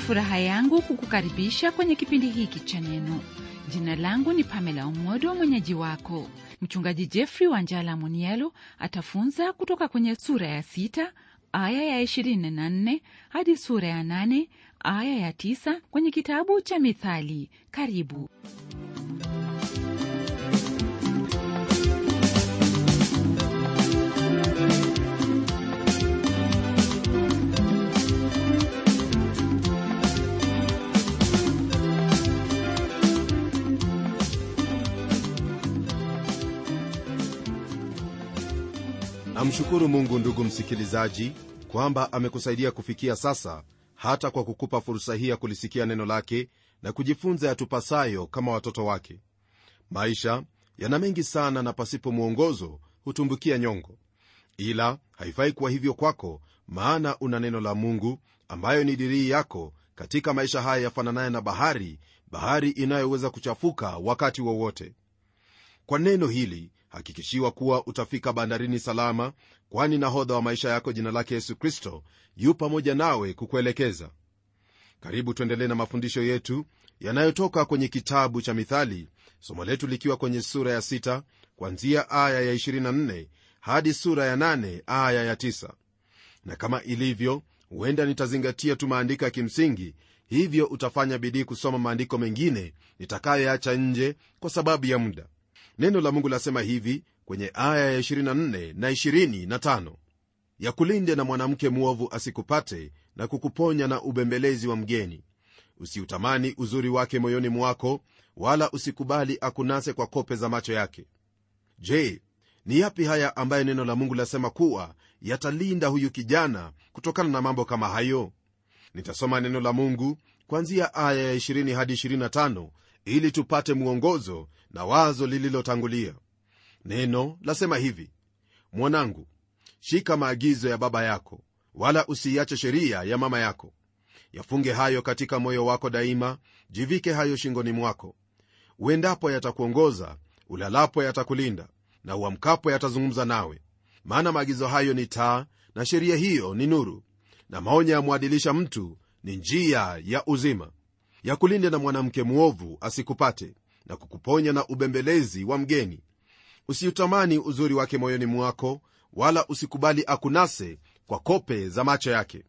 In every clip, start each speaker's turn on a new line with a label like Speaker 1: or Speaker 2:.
Speaker 1: furaha yangu kukukaribisha kwenye kipindi hiki cha Neno. Jina langu ni Pamela Umodo, mwenyeji wako. Mchungaji Jeffrey Wanjala Munielo atafunza kutoka kwenye sura ya sita aya ya 24 hadi sura ya 8 aya ya 9 kwenye kitabu cha Mithali. Karibu.
Speaker 2: namshukuru mungu ndugu msikilizaji kwamba amekusaidia kufikia sasa hata kwa kukupa fursa hii ya kulisikia neno lake na kujifunza yatupasayo kama watoto wake maisha yana mengi sana na pasipo mwongozo hutumbukia nyongo ila haifai kuwa hivyo kwako maana una neno la mungu ambayo ni dirii yako katika maisha haya yafananaye na bahari bahari inayoweza kuchafuka wakati wowote kwa neno hili hakikishiwa kuwa utafika bandarini salama kwani nahodha wa maisha yako jina lake yesu kristo yu pamoja nawe kukuelekeza karibu tuendelee na mafundisho yetu yanayotoka kwenye kitabu cha mithali somo letu likiwa kwenye sura ya 6 kwanzia aya ya 24 hadi sura ya 8 aya ya 9 na kama ilivyo huenda nitazingatia tu maandiko ya kimsingi hivyo utafanya bidii kusoma maandiko mengine nitakayoacha nje kwa sababu ya muda neno la mungu lasema hivi kwenye aya ya 24 na 25 ya kulinde na mwanamke mwovu asikupate na kukuponya na ubembelezi wa mgeni usiutamani uzuri wake moyoni mwako wala usikubali akunase kwa kope za macho yake je ni yapi haya ambaye neno la mungu lasema kuwa yatalinda huyu kijana kutokana na mambo kama hayo nitasoma neno la mungu kwanzia aya ya 20 hadi 25 ili tupate mwongozo na wazo lililotangulia neno lasema hivi mwanangu shika maagizo ya baba yako wala usiiache sheria ya mama yako yafunge hayo katika moyo wako daima jivike hayo shingoni mwako uendapo yatakuongoza ulalapo yatakulinda na uamkapo yatazungumza nawe maana maagizo hayo ni taa na sheria hiyo ni nuru na maonyo yamwadilisha mtu ni njia ya uzima ya kulinde na mwanamke mwovu asikupate na kukuponya na ubembelezi wa mgeni usiutamani uzuri wake moyoni mwako wala usikubali akunase kwa kope za macho yake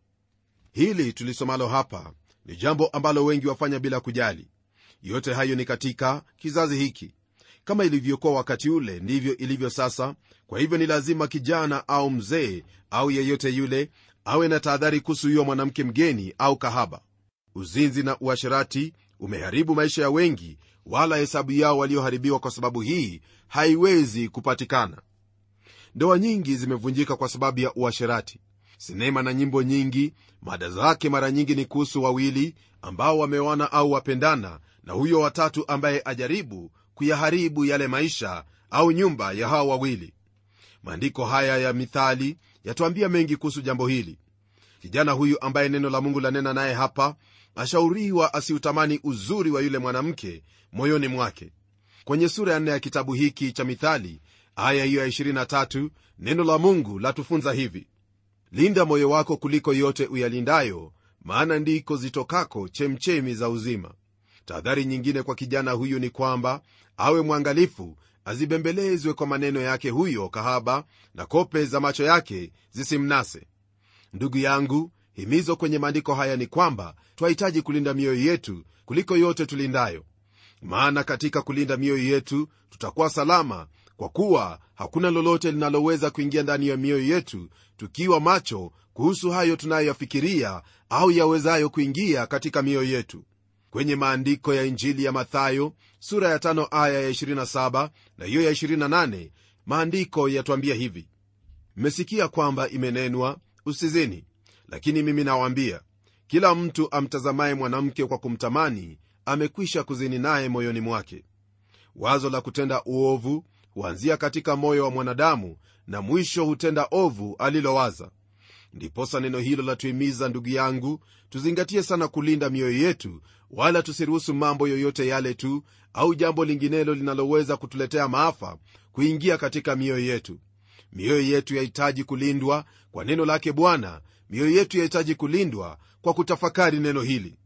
Speaker 2: hili tulisomalo hapa ni jambo ambalo wengi wafanya bila kujali yote hayo ni katika kizazi hiki kama ilivyokuwa wakati ule ndivyo ilivyo sasa kwa hivyo ni lazima kijana au mzee au yeyote yule awe na tahadhari kuhusu huyo mwanamke mgeni au kahaba uzinzi na uasherati umeharibu maisha ya wengi wala hesabu yao walioharibiwa kwa sababu hii haiwezi kupatikana ndoa nyingi zimevunjika kwa sababu ya uasherati sinema na nyimbo nyingi mada zake mara nyingi ni kuhusu wawili ambao wameoana au wapendana na huyo watatu ambaye ajaribu kuyaharibu yale maisha au nyumba ya hao wawili maandiko haya ya mithali yatuambia mengi kuhusu jambo hili kijana huyu ambaye neno la mungu lanena naye hapa ashauriwa asiutamani uzuri wa yule mwanamke moyoni mwake kwenye sura ya nne ya kitabu hiki cha mithali aya hiyo ya 23 neno la mungu latufunza hivi linda moyo wako kuliko yote uyalindayo maana ndiko zitokako chemchemi za uzima tahadhari nyingine kwa kijana huyu ni kwamba awe mwangalifu azibembelezwe kwa maneno yake huyo kahaba na kope za macho yake zisimnase ndugu yangu himizo kwenye maandiko haya ni kwamba twahitaji kulinda mioyo yetu kuliko yote tulindayo maana katika kulinda mioyo yetu tutakuwa salama kwa kuwa hakuna lolote linaloweza kuingia ndani ya mioyo yetu tukiwa macho kuhusu hayo tunayoyafikiria au yawezayo kuingia katika mioyo yetu kwenye maandiko ya injili ya mathayo sura ya 5 aya ya 27 na hiyo ya 28 maandiko yatwambia hivi mmesikia kwamba imenenwa usizini lakini mimi nawaambia kila mtu amtazamaye mwanamke kwa kumtamani amekwisha kuzini naye moyoni mwake wazo la kutenda uovu huanzia katika moyo wa mwanadamu na mwisho hutenda ovu alilowaza ndiposa neno hilo latuhimiza ndugu yangu tuzingatie sana kulinda mioyo yetu wala tusiruhusu mambo yoyote yale tu au jambo linginelo linaloweza kutuletea maafa kuingia katika mioyo yetu mioyo yetu yahitaji kulindwa kwa neno lake bwana mioyo yetu yahitaji kulindwa kwa kutafakari neno hili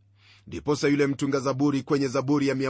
Speaker 2: ndiposa yule mtunga zaburi kwenye zaburi ya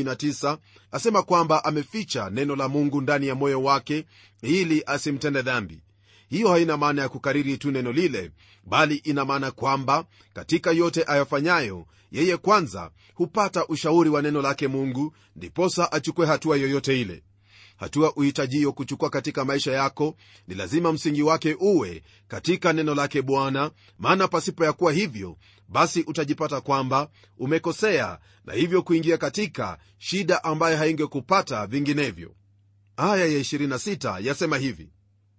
Speaker 2: 119 asema kwamba ameficha neno la mungu ndani ya moyo wake ili asimtende dhambi hiyo haina maana ya kukariri tu neno lile bali ina maana kwamba katika yote ayafanyayo yeye kwanza hupata ushauri wa neno lake mungu ndiposa achukue hatua yoyote ile hatua uhitajio kuchukua katika maisha yako ni lazima msingi wake uwe katika neno lake bwana maana pasipo ya kuwa hivyo basi utajipata kwamba umekosea na hivyo kuingia katika shida ambayo haingekupata vinginevyo aya ya 26 yasema hivi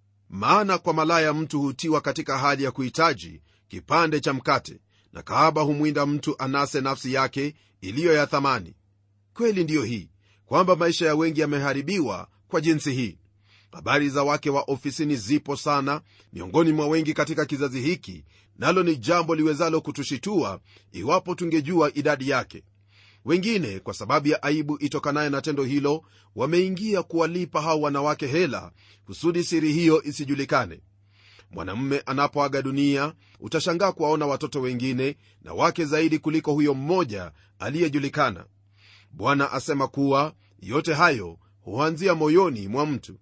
Speaker 2: maana kwa malaya mtu hutiwa katika hali ya kuhitaji kipande cha mkate na kahaba humwinda mtu anase nafsi yake iliyo ya thamani kweli ndiyo hii kwamba maisha ya wengi yameharibiwa kwa jinsi hii habari za wake wa ofisini zipo sana miongoni mwa wengi katika kizazi hiki nalo ni jambo liwezalo kutushitua iwapo tungejua idadi yake wengine kwa sababu ya aibu itokanayo na tendo hilo wameingia kuwalipa hao wanawake hela kusudi siri hiyo isijulikane mwanamume anapoaga dunia utashangaa kuwaona watoto wengine na wake zaidi kuliko huyo mmoja aliyejulikana bwana asema kuwa yote hayo huanzia moyoni mwa mtu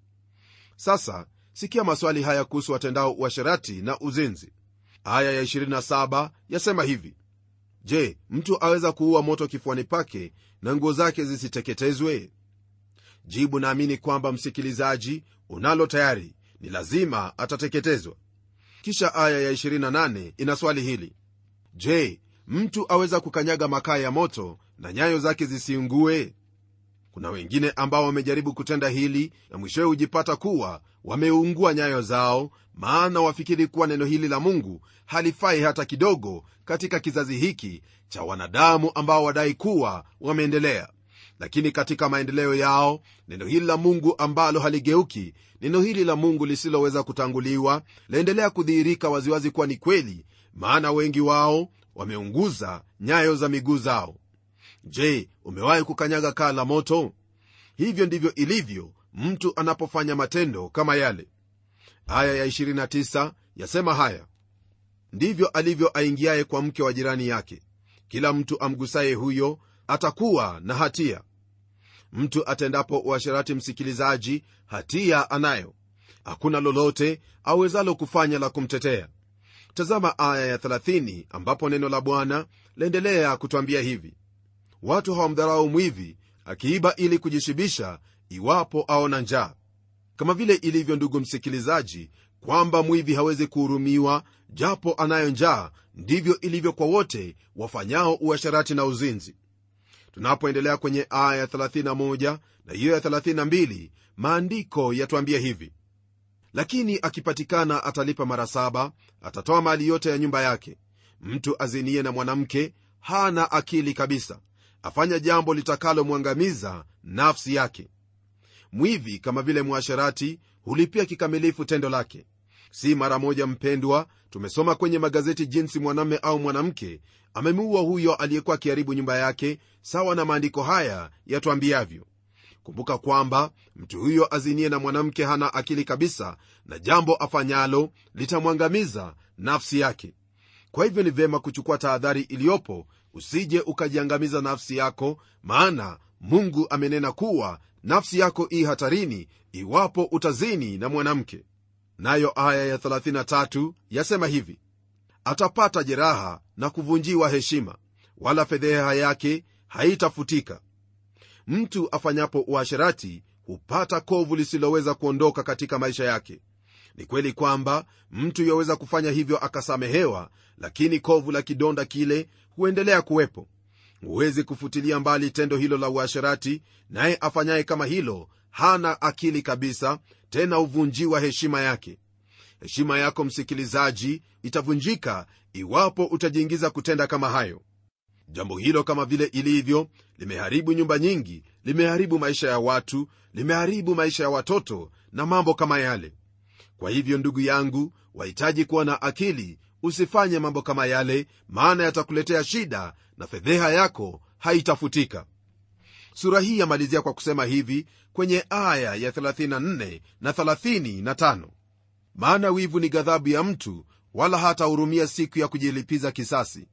Speaker 2: sasa sikia maswali haya kuhusu watendao uasherati na uzinzi aya ya 27 yasema hivi je mtu aweza kuua moto kifuani pake na nguo zake zisiteketezwe jibu naamini kwamba msikilizaji unalo tayari ni lazima atateketezwa kisha aya ya 28 ina swali hili je mtu aweza kukanyaga makaa ya moto na nyayo zake zisiungue kuna wengine ambao wamejaribu kutenda hili na mwishowe hujipata kuwa wameungua nyayo zao maana wafikiri kuwa neno hili la mungu halifai hata kidogo katika kizazi hiki cha wanadamu ambao wadai kuwa wameendelea lakini katika maendeleo yao neno hili la mungu ambalo haligeuki neno hili la mungu lisiloweza kutanguliwa laendelea kudhihirika waziwazi kuwa ni kweli maana wengi wao wameunguza nyayo za miguu zao je umewahi kukanyaga kaa la moto hivyo ndivyo ilivyo mtu anapofanya matendo kama yale aya ya 29 yasema haya ndivyo alivyo aingiaye kwa mke wa jirani yake kila mtu amgusaye huyo atakuwa na hatia mtu atendapo uasherati msikilizaji hatia anayo hakuna lolote awezalo kufanya la kumtetea tazama aya ya 30 ambapo neno la bwana laendelea kutwambia hivi watu hawamdharau mwivi akiiba ili kujishibisha iwapo aona njaa kama vile ilivyo ndugu msikilizaji kwamba mwivi hawezi kuhurumiwa japo anayo njaa ndivyo ilivyo kwa wote wafanyao uasharati na uzinzi tunapoendelea kwenye aya ya 31 na hiyo ya 32 maandiko yatuambia hivi lakini akipatikana atalipa mara saba atatoa mali yote ya nyumba yake mtu azinie na mwanamke hana akili kabisa afanya jambo litakalomwangamiza nafsi yake mwivi kama vile mwasherati hulipia kikamilifu tendo lake si mara moja mpendwa tumesoma kwenye magazeti jinsi mwanamme au mwanamke amemuua huyo aliyekuwa akiharibu nyumba yake sawa na maandiko haya yatwambiavyo kumbuka kwamba mtu huyo azinie na mwanamke hana akili kabisa na jambo afanyalo litamwangamiza nafsi yake kwa hivyo ni vyema kuchukua tahadhari iliyopo usije ukajiangamiza nafsi yako maana mungu amenena kuwa nafsi yako ii hatarini iwapo utazini na mwanamke nayo aya ya 33 yasema hivi atapata jeraha na kuvunjiwa heshima wala fedheha yake haitafutika mtu afanyapo uasherati hupata kovu lisiloweza kuondoka katika maisha yake ni kweli kwamba mtu yaweza kufanya hivyo akasamehewa lakini kovu la kidonda kile huendelea kuwepo huwezi kufutilia mbali tendo hilo la uasherati naye afanyaye kama hilo hana akili kabisa tena huvunjiwa heshima yake heshima yako msikilizaji itavunjika iwapo utajiingiza kutenda kama hayo jambo hilo kama vile ilivyo limeharibu nyumba nyingi limeharibu maisha ya watu limeharibu maisha ya watoto na mambo kama yale kwa hivyo ndugu yangu wahitaji kuwa na akili usifanye mambo kama yale maana yatakuletea shida na fedheha yako haitafutika sura hii yamalizia kwa kusema hivi kwenye aya ya 34 na 35 maana wivu ni ghadhabu ya mtu wala hatahurumia siku ya kujilipiza kisasi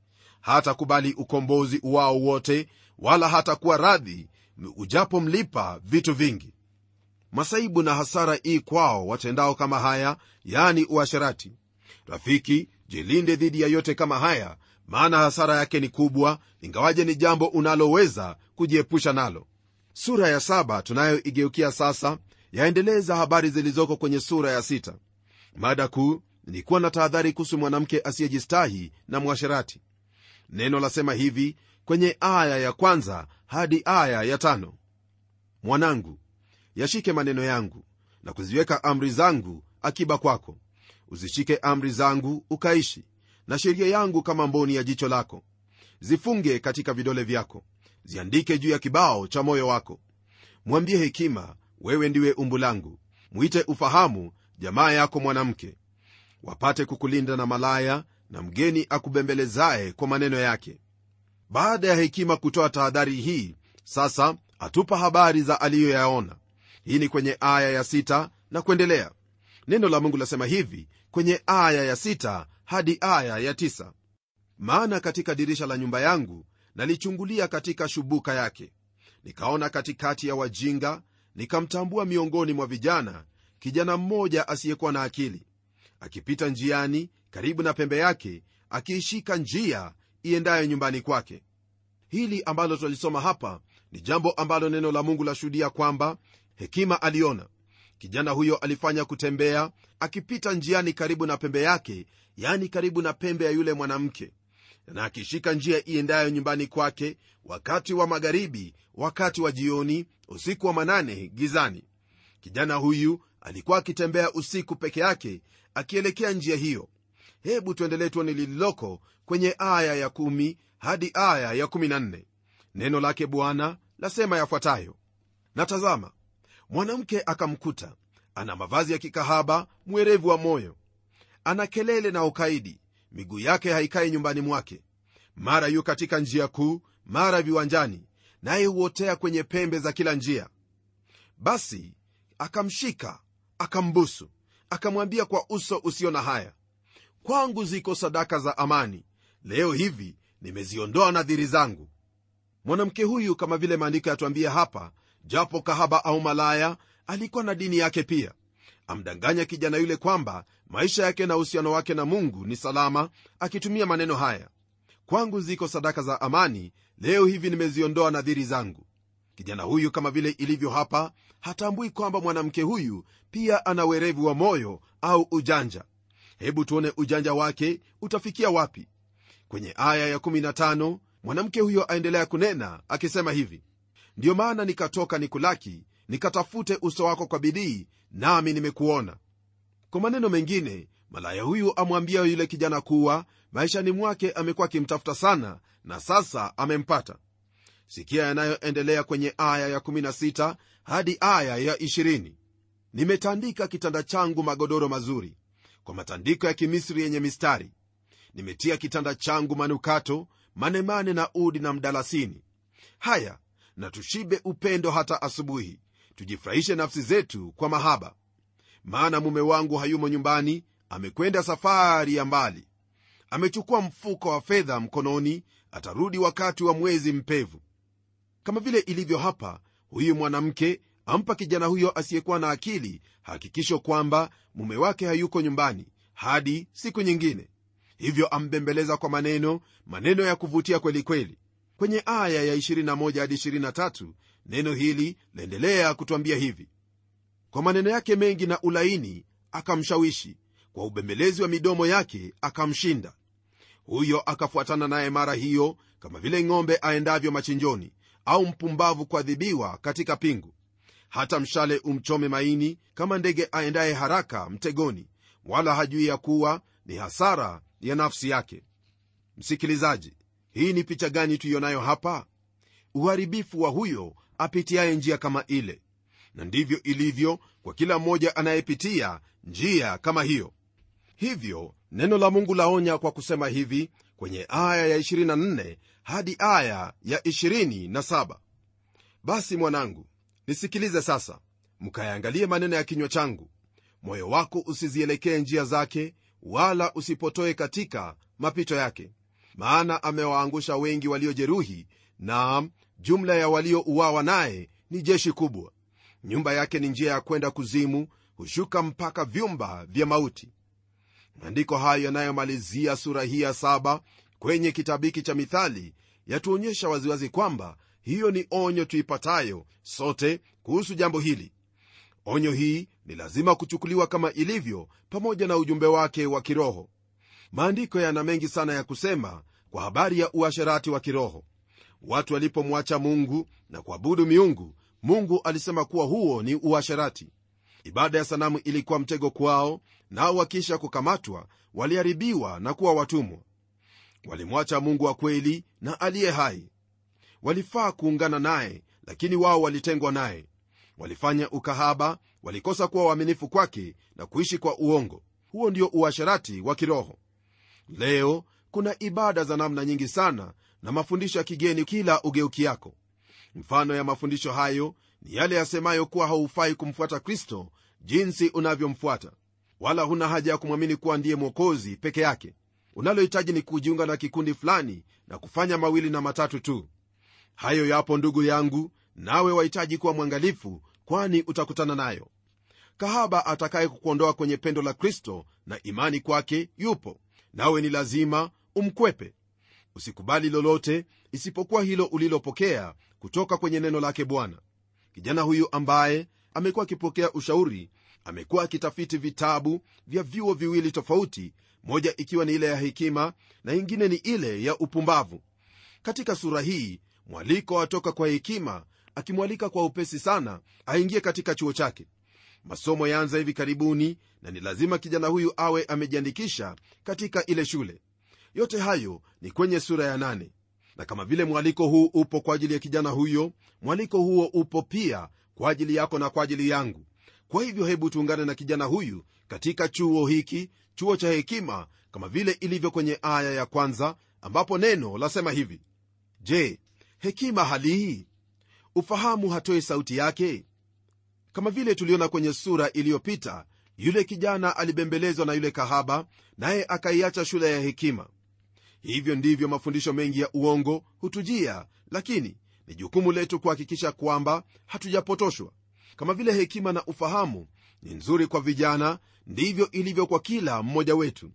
Speaker 2: hatakubali ukombozi uwao wote wala hatakuwa radhi ujapomlipa vitu vingi masaibu na hasara ii kwao watendao kama haya yani uasherati rafiki jilinde dhidi ya yote kama haya maana hasara yake ni kubwa ingawaje ni jambo unaloweza kujiepusha nalo sura ya saba tunayoigeukia sasa yaendeleza habari zilizoko kwenye sura ya sita mada kuu ni kuwa na tahadhari kuhusu mwanamke asiyejistahi na mwasherati neno lasema hivi kwenye aya ya kwanza hadi aya ya tano mwanangu yashike maneno yangu na kuziweka amri zangu akiba kwako uzishike amri zangu ukaishi na sheria yangu kama mboni ya jicho lako zifunge katika vidole vyako ziandike juu ya kibao cha moyo wako mwambie hekima wewe ndiwe umbu langu mwite ufahamu jamaa yako mwanamke wapate kukulinda na malaya na mgeni akubembelezaye kwa maneno yake baada ya hekima kutoa tahadhari hii sasa atupa habari za aliyoyaona hii ni kwenye aya ya sita na kuendelea neno la mungu lasema hivi kwenye aya ya sita hadi aya ya tisa maana katika dirisha la nyumba yangu nalichungulia katika shubuka yake nikaona katikati ya wajinga nikamtambua miongoni mwa vijana kijana mmoja asiyekuwa na akili akipita njiani karibu na pembe yake akiishika njia iendayo nyumbani kwake hili ambalo twalisoma hapa ni jambo ambalo neno la mungu lashuhudia kwamba hekima aliona kijana huyo alifanya kutembea akipita njiani karibu na pembe yake yani karibu na pembe ya yule mwanamke na akishika njia iendayo nyumbani kwake wakati wa magharibi wakati wa jioni usiku wa manane gizani kijana huyu alikuwa akitembea usiku peke yake akielekea njia hiyo hebu tuendelee tuone lililoko kwenye aya ya 1 hadi aya ya 14 neno lake bwana lasema yafuatayo na tazama mwanamke akamkuta ana mavazi ya kikahaba mwerevu wa moyo ana kelele na ukaidi miguu yake haikai nyumbani mwake mara yu katika njia kuu mara viwanjani naye huotea kwenye pembe za kila njia basi akamshika akambusu akamwambia kwa uso usio na haya kwangu ziko sadaka za amani leo hivi nimeziondoa nadhiri zangu mwanamke huyu kama vile maandiko yatuambia hapa japo kahaba au malaya alikuwa na dini yake pia amdanganya kijana yule kwamba maisha yake na uhusiano wake na mungu ni salama akitumia maneno haya kwangu ziko sadaka za amani leo hivi nimeziondoa nadhiri zangu kijana huyu kama vile ilivyo hapa hatambui kwamba mwanamke huyu pia ana werevu wa moyo au ujanja hebu tuone ujanja wake utafikia wapi kwenye aya ya15 mwanamke huyo aendelea kunena akisema hivi ndiyo maana nikatoka nikulaki nikatafute uso wako kwa bidii nami nimekuona kwa maneno mengine malaya huyu amwambia yule kijana kuwa maishani mwake amekuwa akimtafuta sana na sasa amempata sikia yanayoendelea kwenye aya ya16 hadi aya ya 20 nimetandika kitanda changu magodoro mazuri kwa matandiko ya kimisri yenye mistari nimetia kitanda changu manukato manemane na udi na mdalasini haya na tushibe upendo hata asubuhi tujifurahishe nafsi zetu kwa mahaba maana mume wangu hayumo nyumbani amekwenda safari ya mbali amechukua mfuko wa fedha mkononi atarudi wakati wa mwezi mpevu kama vile ilivyo hapa huyu mwanamke ampa kijana huyo asiyekuwa na akili hakikisho kwamba mume wake hayuko nyumbani hadi siku nyingine hivyo ambembeleza kwa maneno maneno ya kuvutia kweli kweli kwenye aya ya 21 hadi 23 neno hili laendelea kutwambia hivi kwa maneno yake mengi na ulaini akamshawishi kwa ubembelezi wa midomo yake akamshinda huyo akafuatana naye mara hiyo kama vile ng'ombe aendavyo machinjoni au mpumbavu kuadhibiwa katika pingu hata mshale umchome maini kama ndege aendaye haraka mtegoni wala hajui ya kuwa ni hasara ya nafsi yake msikilizaji hii ni picha gani tuionayo hapa uharibifu wa huyo apitiaye njia kama ile na ndivyo ilivyo kwa kila mmoja anayepitia njia kama hiyo hivyo neno la mungu laonya kwa kusema hivi kwenye aya ya 24 hadi aya ya 27 basi mwanangu nisikilize sasa mkayaangalie maneno ya kinywa changu moyo wako usizielekee njia zake wala usipotoe katika mapito yake maana amewaangusha wengi waliojeruhi naam jumla ya waliouawa naye ni jeshi kubwa nyumba yake ni njia ya kwenda kuzimu hushuka mpaka vyumba vya mauti maandiko hayo yanayomalizia sura hii ya saba kwenye kitabu hiki cha mithali yatuonyesha waziwazi kwamba hiyo ni onyo tuipatayo sote kuhusu jambo hili onyo hii ni lazima kuchukuliwa kama ilivyo pamoja na ujumbe wake wa kiroho maandiko yana mengi sana ya kusema kwa habari ya uasherati wa kiroho watu walipomwacha mungu na kuabudu miungu mungu alisema kuwa huo ni uasherati ibada ya sanamu ilikuwa mtego kwao nao wakisha kukamatwa waliharibiwa na kuwa watumwa walimwacha mungu wa kweli na aliye hai walifaa kuungana naye lakini wao walitengwa naye walifanya ukahaba walikosa kuwa waaminifu kwake na kuishi kwa uongo huo ndio uasherati wa kiroho leo kuna ibada za namna nyingi sana na mafundisho ya kigeni kila ugeuki yako mfano ya mafundisho hayo ni yale yasemayo kuwa haufai kumfuata kristo jinsi unavyomfuata wala huna haja ya kumwamini kuwa ndiye mwokozi peke yake unalohitaji ni kujiunga na kikundi fulani na kufanya mawili na matatu tu hayo yapo ndugu yangu nawe wahitaji kuwa mwangalifu kwani utakutana nayo kahaba atakaye kukuondoa kwenye pendo la kristo na imani kwake yupo nawe ni lazima umkwepe usikubali lolote isipokuwa hilo ulilopokea kutoka kwenye neno lake bwana kijana huyu ambaye amekuwa akipokea ushauri amekuwa akitafiti vitabu vya vyuo viwili tofauti moja ikiwa ni ile ya hekima na ingine ni ile ya upumbavu katika sura hii mwaliko atoka kwa hekima akimwalika kwa upesi sana aingie katika chuo chake masomo yaanza hivi karibuni na ni lazima kijana huyu awe amejiandikisha katika ile shule yote hayo ni kwenye sura ya nane na kama vile mwaliko huu upo kwa ajili ya kijana huyo mwaliko huo upo pia kwa ajili yako na kwa ajili yangu kwa hivyo hebu tuungane na kijana huyu katika chuo hiki chuo cha hekima kama vile ilivyo kwenye aya ya kwanza ambapo neno lasema hivi je hekima halii ufahamu hatoi sauti yake kama vile tuliona kwenye sura iliyopita yule kijana alibembelezwa na yule kahaba naye akaiacha shule ya hekima hivyo ndivyo mafundisho mengi ya uongo hutujia lakini ni jukumu letu kuhakikisha kwamba hatujapotoshwa kama vile hekima na ufahamu ni nzuri kwa vijana ndivyo ilivyo kwa kila mmoja wetu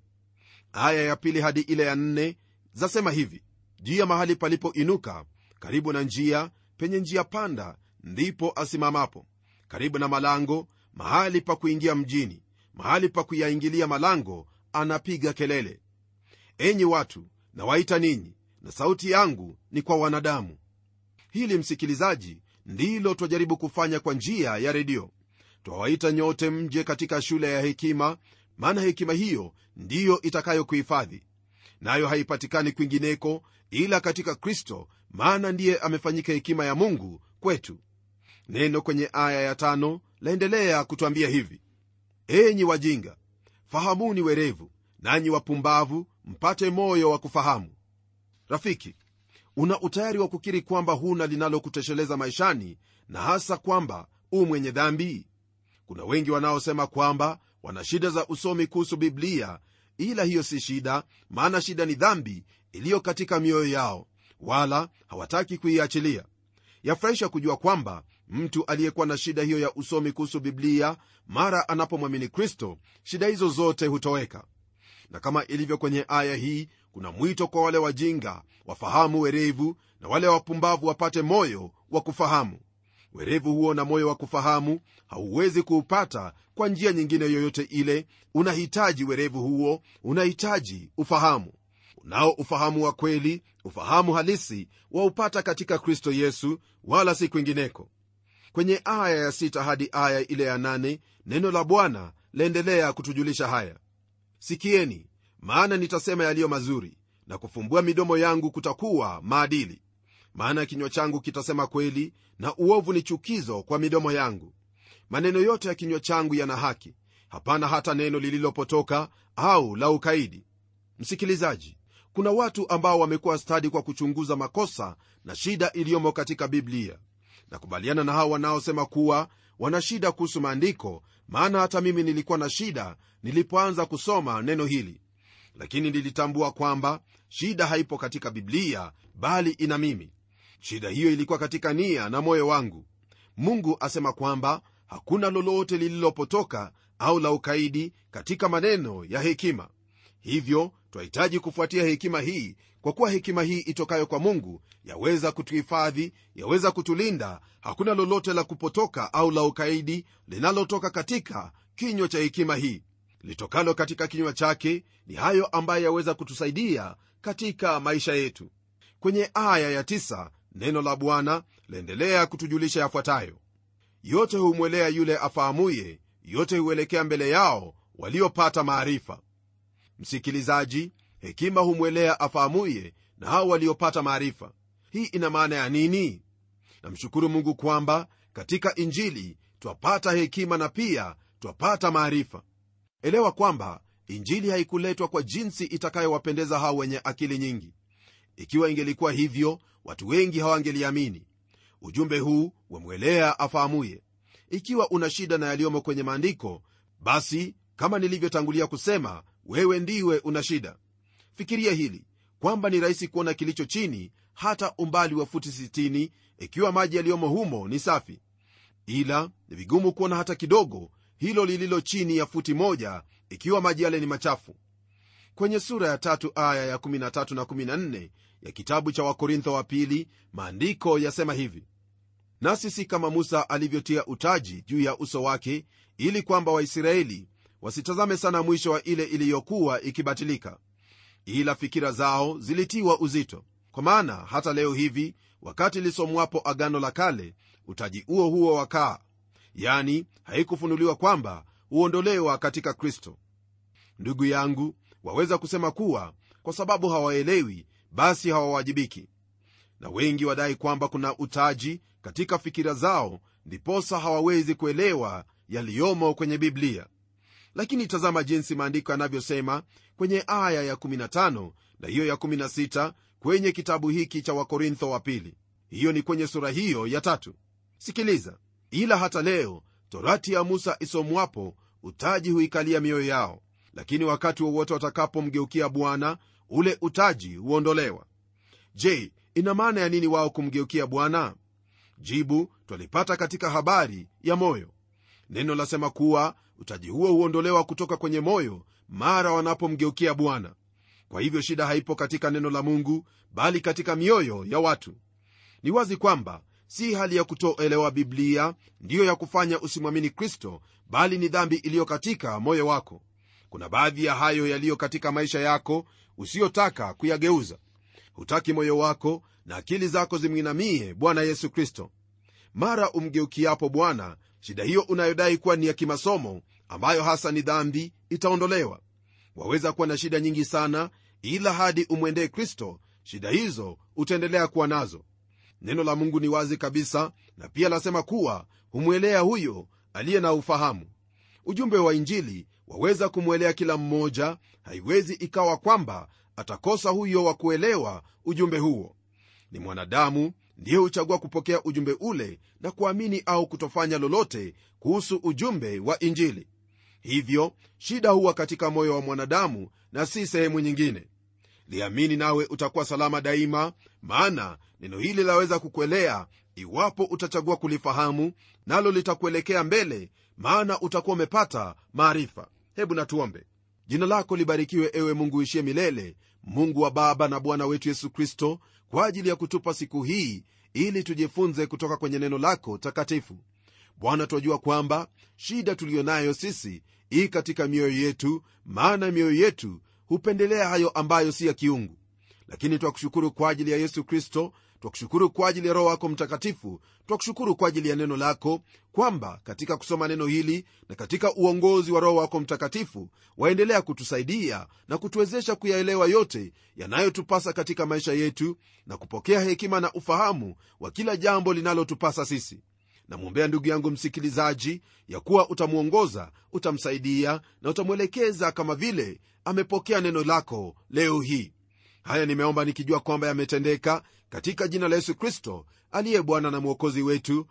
Speaker 2: aya ya pili hadi ile ya nne zasema hivi juu ya mahali palipoinuka karibu na njia penye njia panda ndipo asimamapo karibu na malango mahali pa kuingia mjini mahali pa kuyaingilia malango anapiga kelele enyi watu nawaita ninyi na sauti yangu ni kwa wanadamu hili msikilizaji ndilo twajaribu kufanya kwa njia ya redio twawaita nyote mje katika shule ya hekima maana hekima hiyo ndiyo itakayokuhifadhi nayo haipatikani kwingineko ila katika kristo maana ndiye amefanyika hekima ya mungu kwetu neno kwenye aya ya tano laendelea kutwambia hivi enyi wajinga fahamuni werevu nanyi wapumbavu mpate moyo wa kufahamu rafiki una utayari wa kukiri kwamba huna linalokutosheleza maishani na hasa kwamba u mwenye dhambi kuna wengi wanaosema kwamba wana shida za usomi kuhusu biblia ila hiyo si shida maana shida ni dhambi iliyo katika mioyo yao wala hawataki kuiachilia yafurahisha kujua kwamba mtu aliyekuwa na shida hiyo ya usomi kuhusu biblia mara anapomwamini kristo shida hizo zote hutoweka na kama ilivyo kwenye aya hii kuna mwito kwa wale wajinga wafahamu werevu na wale wapumbavu wapate moyo wa kufahamu werevu huo na moyo wa kufahamu hauwezi kuupata kwa njia nyingine yoyote ile unahitaji werevu huo unahitaji ufahamu unao ufahamu wa kweli ufahamu halisi waupata katika kristo yesu wala si kwingineko kwenye aya ya sita hadi aya ile ya nane neno la bwana laendelea kutujulisha haya sikieni maana nitasema yaliyo mazuri na kufumbua midomo yangu kutakuwa maadili maana kinywa changu kitasema kweli na uovu ni chukizo kwa midomo yangu maneno yote ya kinywa changu yana haki hapana hata neno lililopotoka au la ukaidi msikilizaji kuna watu ambao wamekuwa stadi kwa kuchunguza makosa na shida iliyomo katika biblia nakubaliana na hao wanaosema kuwa wana shida kuhusu maandiko maana hata mimi nilikuwa na shida nilipoanza kusoma neno hili lakini nilitambua kwamba shida haipo katika biblia bali ina mimi shida hiyo ilikuwa katika nia na moyo wangu mungu asema kwamba hakuna lolote lililopotoka au la ukaidi katika maneno ya hekima hivyo twahitaji kufuatia hekima hii kwa kuwa hekima hii itokayo kwa mungu yaweza kutuhifadhi yaweza kutulinda hakuna lolote la kupotoka au la ukaidi linalotoka katika kinywa cha hekima hii litokalo katika kinywa chake ni hayo ambayo yaweza kutusaidia katika maisha yetu kwenye aya ya tisa, neno la bwana laendelea kutujulisha yafuatayo yote humwelea yule afahamuye yote huelekea mbele yao waliopata maarifa msikilizaji hekima humwelea afahamuye na hao waliopata maarifa hii ina maana ya nini namshukuru mungu kwamba katika injili twapata hekima na pia twapata maarifa elewa kwamba injili haikuletwa kwa jinsi itakayowapendeza hao wenye akili nyingi ikiwa ingelikuwa hivyo watu wengi hawangeliamini ujumbe huu wamwelea afahamuye ikiwa una shida na yaliyomo kwenye maandiko basi kama nilivyotangulia kusema wewe ndiwe una shida fikiria hili kwamba ni rahisi kuona kilicho chini hata umbali wa futi 60 ikiwa maji yaliyomo humo ni safi ila ni vigumu kuona hata kidogo hilo lililo chini ya futi moja ikiwa maji yale ni machafu kwenye sura ya tatu aya ya 13 na 14 ya kitabu cha wakorintho wa pili maandiko yasema hivi nasi si kama musa alivyotia utaji juu ya uso wake ili kwamba waisraeli wasitazame sana mwisho wa ile iliyokuwa ikibatilika ila fikira zao zilitiwa uzito kwa maana hata leo hivi wakati lisomwapo agano la kale utaji huo huo wakaa yani haikufunuliwa kwamba huondolewa katika kristo ndugu yangu waweza kusema kuwa kwa sababu hawaelewi basi hawawajibiki na wengi wadai kwamba kuna utaji katika fikira zao ndiposa hawawezi kuelewa yaliyomo kwenye biblia lakini tazama jinsi maandiko yanavyosema kwenye aya ya 15 na hiyo ya 16 kwenye kitabu hiki cha wakorintho wa pili hiyo ni kwenye sura hiyo ya tatu sikiliza ila hata leo torati ya musa isomwapo utaji huikalia mioyo yao lakini wakati wowote watakapomgeukia bwana ule utaji huondolewa je ina maana ya nini wao kumgeukia bwana jibu twalipata katika habari ya moyo neno lasema kuwa utaji huo huondolewa kutoka kwenye moyo mara wanapomgeukia bwana kwa hivyo shida haipo katika neno la mungu bali katika mioyo ya watu ni wazi kwamba si hali ya kutoelewa biblia ndiyo ya kufanya usimwamini kristo bali ni dhambi iliyo katika moyo wako kuna baadhi ya hayo yaliyo katika maisha yako usiyotaka kuyageuza hutaki moyo wako na akili zako zimwinamie bwana yesu kristo mara umgeukiapo bwana shida hiyo unayodai kuwa ni ya kimasomo ambayo hasa ni dhambi itaondolewa waweza kuwa na shida nyingi sana ila hadi umwendee kristo shida hizo utaendelea kuwa nazo neno la mungu ni wazi kabisa na pia lasema kuwa humwelea huyo aliye na ufahamu ujumbe wa injili waweza kumwelea kila mmoja haiwezi ikawa kwamba atakosa huyo wa kuelewa ujumbe huo ni mwanadamu ndiye huchagua kupokea ujumbe ule na kuamini au kutofanya lolote kuhusu ujumbe wa injili hivyo shida huwa katika moyo wa mwanadamu na si sehemu nyingine liamini nawe utakuwa salama daima maana neno hili laweza kukuelea iwapo utachagua kulifahamu nalo litakuelekea mbele maana utakuwa umepata maarifa hebu natuombe jina lako libarikiwe ewe mungu ishie milele mungu wa baba na bwana wetu yesu kristo kwa ajili ya kutupa siku hii ili tujifunze kutoka kwenye neno lako takatifu bwana twajua kwamba shida tuliyo nayo sisi ii katika mioyo yetu maana mioyo yetu hupendelea hayo ambayo si ya kiungu lakini twakushukuru kwa ajili ya yesu kristo twakushukuru kwa ajili ya roho wako mtakatifu twakushukuru kwa ajili ya neno lako kwamba katika kusoma neno hili na katika uongozi wa roho wako mtakatifu waendelea kutusaidia na kutuwezesha kuyaelewa yote yanayotupasa katika maisha yetu na kupokea hekima na ufahamu wa kila jambo linalotupasa sisi namwombea ndugu yangu msikilizaji ya kuwa utamwongoza utamsaidia na utamwelekeza kama vile amepokea neno lako leo hii haya nimeomba nikijua kwamba yametendeka katika jina la yesu kristo aliye bwana na mwokozi wetu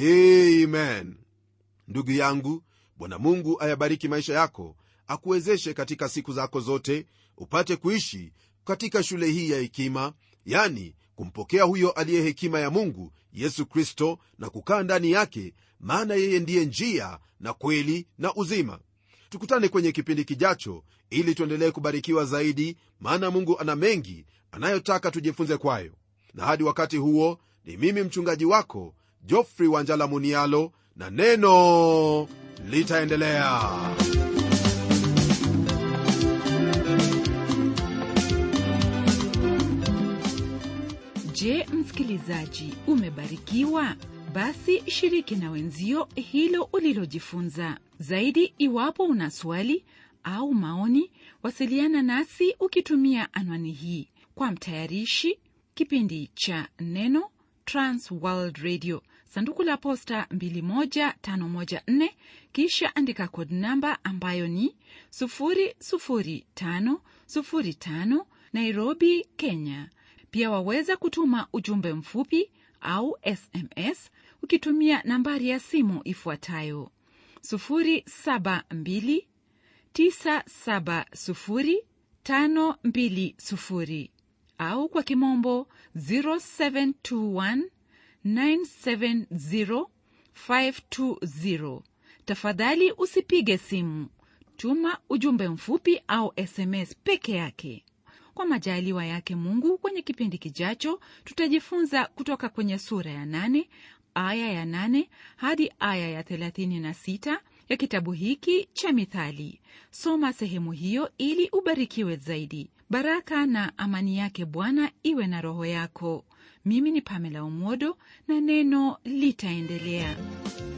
Speaker 2: amen ndugu yangu bwana mungu ayabariki maisha yako akuwezeshe katika siku zako zote upate kuishi katika shule hii ya hekima yani kumpokea huyo aliye hekima ya mungu yesu kristo na kukaa ndani yake maana yeye ndiye njia na kweli na uzima tukutane kwenye kipindi kijacho ili tuendelee kubarikiwa zaidi maana mungu ana mengi anayotaka tujifunze kwayo na hadi wakati huo ni mimi mchungaji wako jofrey wanjala munialo na neno litaendelea
Speaker 1: Je, msikilizaji, umebarikiwa? Basi shiriki na wenzio hilo ulilojifunza. Zaidi, iwapo una swali au maoni, wasiliana nasi ukitumia anwani hii. Kwa mtayarishi kipindi cha Neno, Trans World Radio, sanduku la posta 21514, kisha andika kod namba ambayo ni 00505 Nairobi, Kenya. Pia waweza kutuma ujumbe mfupi au SMS ukitumia nambari ya simu ifuatayo 0729705220 au kwa kimombo 0721970520. Tafadhali usipige simu, tuma ujumbe mfupi au SMS peke yake. Kwa majaliwa yake Mungu, kwenye kipindi kijacho tutajifunza kutoka kwenye sura ya nane aya ya nane hadi aya ya thelathini na sita ya kitabu hiki cha Mithali. Soma sehemu hiyo ili ubarikiwe zaidi. Baraka na amani yake Bwana iwe na roho yako. Mimi ni Pamela Umodo na neno litaendelea.